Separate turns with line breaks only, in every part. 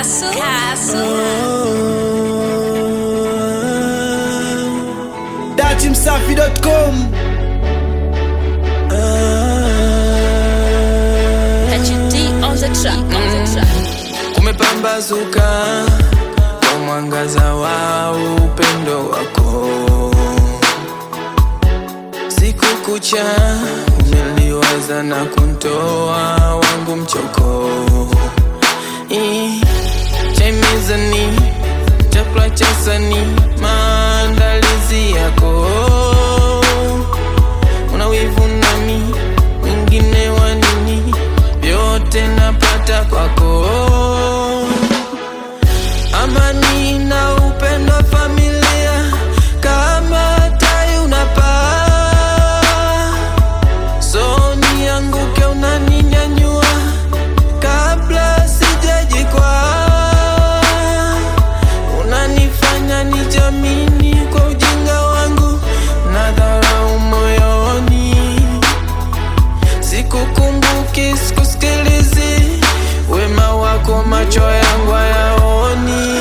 Castle. Castle.
datimsafi.com
HD on the track. On the track.
kumepambazuka kwa mwangaza wa upendo wako siku kucha umeliwaza na kuntoa wangu mchoko Ii, chaimizani chakula cha sani maandalizi yako una wivu nami mwingine wa nini vyote napata kwako amani na upendo wa familia kama tai unapaa so nianguke unaninyanyua kabla sijajikwaa unanifanya nijamini kwa ujinga wangu na dharau moyoni sikukumbuki sikusikilizi wema wako macho yangu hayaoni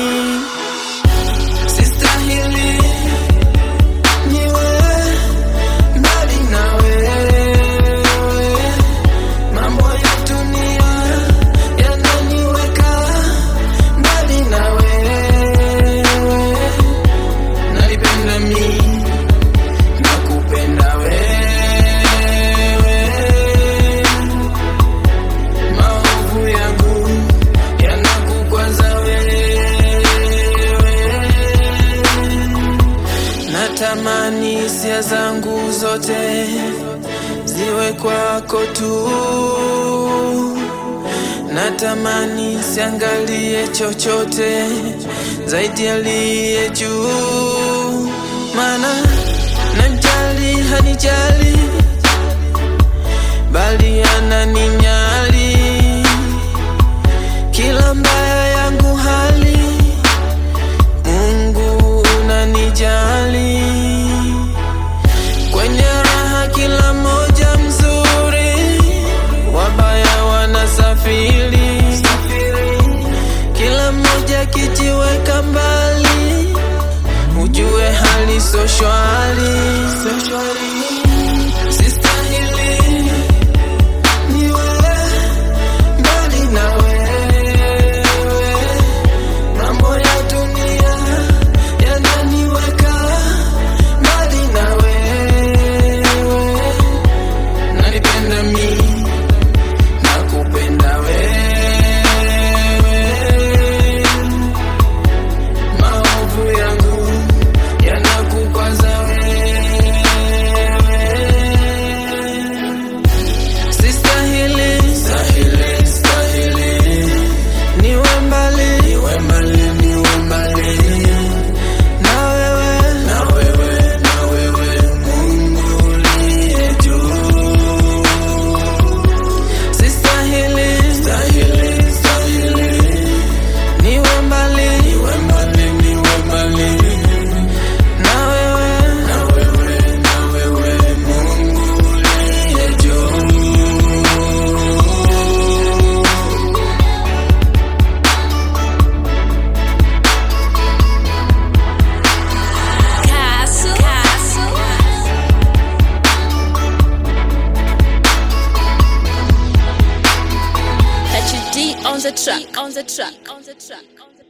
sistahili niwe mbali na wewe mambo ya dunia yananiweka mbali na wewe nalipenda mi nakupenda wewe maovu yangu yanakukwaza wewe natamani hisia zangu zote ziwe kwako tu natamani siangalie chochote zaidi aliye juu mana najali hanijali bali ananinyali kila mbaya yangu hali mungu unanijali kwenye raha kila moja mzuri wabaya wanasafiri kila mmoja kijiweka mbali ujue hali so shwari sistahili niwe mbali na wewe mambo ya dunia yananiweka mbali na wewe nanipenda mi nakupenda wewe maovu yangu yanakukwaza wewe sistahili stahili stahili niwe mbali niwe mbali niwe mbali na wewe na wewe na wewe Mungu uliye juu sistahili stahili stahili niwe mbali niwe mbali niwe mbali na wewe na wewe na wewe Mungu uliye juu
Castle. Castle. HD on the track. On the track. On the track. On the track.